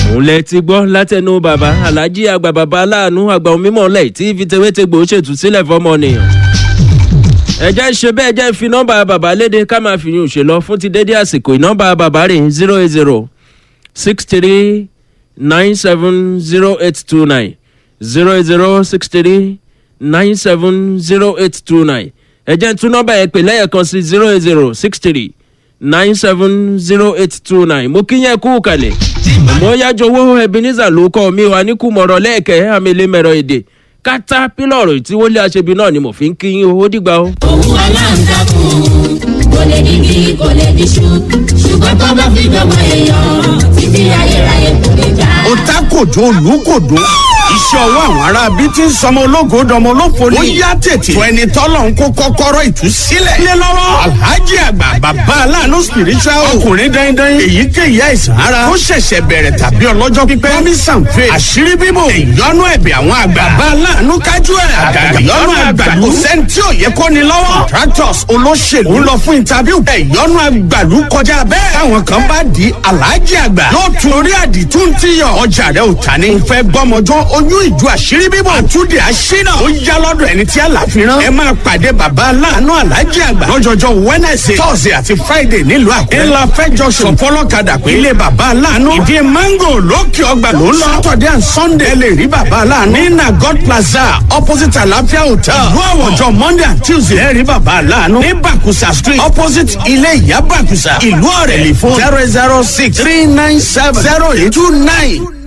òun lẹ ti gbọ́ látẹnu bàbá alájí àgbà bàbá aláàánú àgbà onímọ̀ lẹ̀ tí fìtẹ́wẹ́tẹ́gbò ṣètù sílẹ̀ fọmọnìyàn. ẹ jẹ́ ṣe bẹ́ẹ̀ jẹ́ fi nọ́mbà bàbá léde ká máa fi yún ṣe lọ fún ti dédé àsìkò ìnọ́mbà bàbá rẹ̀ zero eight zero six three nine seven zero eight two nine zero eight zero six three nine seven zero eight two nine ẹ jẹ́ tún nọ́mbà yẹn pè lẹ́yẹ̀kan sí zero eight zero six three nine seven zero eight two nine mo kí yẹn kú kalẹ̀ mo yájọ owó ebenezer ló kọ́ mi wà ní kùmọ̀rọ̀ lẹ́ẹ̀kẹ́ àmẹ́lẹ́mẹ̀rọ èdè kátà pílọ̀rù tí wọ́n lé aṣebi náà ni mo fi ń kí yín owó dìgbà o. òun aláǹtakùn kò lè digi kò lè diṣu ṣùgbọ́n tó bá fi dọ́mọ èèyàn títí ayérayé kò lè já. ó tá kòjó olùkòdó iṣẹ́ ọwọ́ àwọn ará bí tí ń sọmọ ológo dọmọ olófo ni. ó yá tètè fún ẹni tọ́lọ̀ ń kó kọ́kọ́rọ́ ìtúsílẹ̀. lé lọ́wọ́ alhaji àgbà bàbá aláàánú spiritual ọkùnrin dandan èyíkéyìí àìsàn ara ó ṣẹ̀ṣẹ̀ bẹ̀rẹ̀ tàbí ọlọ́jọ́ pípẹ́. promisan faith àṣírí bíbò ìyọnu ẹ̀bẹ̀ àwọn àgbà. bàbá aláàánú kájú ẹ̀ àgàgà ìyọnu àgbàlú. kò sẹ́ni tí ò yẹ kó ni lọ́wọ́. contractors olóṣèlú ń lọ fún interview. ìyọnu àgbàlú kọjá bẹ́ẹ̀. táwọn kan bá di alhaji àgbà. yóò tún orí àdìtú ti yàn. ọjà rẹ ò ta ni. n fẹ́ gbọ́mọjọ́ oyún ìjọ àṣírí bíbọ̀. àtúndì àṣínà. ó yá lọ́dọ̀ ẹni tí àlàfi rán. ẹ máa pàdé bàbá aláàánú alájí àgbà. lọ́jọ́jọ́ wednesday thursday àti friday nílùú àkúrẹ́. ńlá fẹjọ sọ fọlọ́kadà pé ilé bàbá aláàánú. ìdí mango lókè ọgbà ló ń lọ. saturday and sunday ẹ lè rí bàbá aláàánú. ní nagod plaza opposite àlàáfíà hotel. ìlú àwọ̀jọ monday and tuesday ẹ rí bàbá aláàánú. ní bakusa street opposite ilé ìyá bakusa. ìlú ọ̀rẹ́lì fún zero zero six three nine seven zero eight two nine.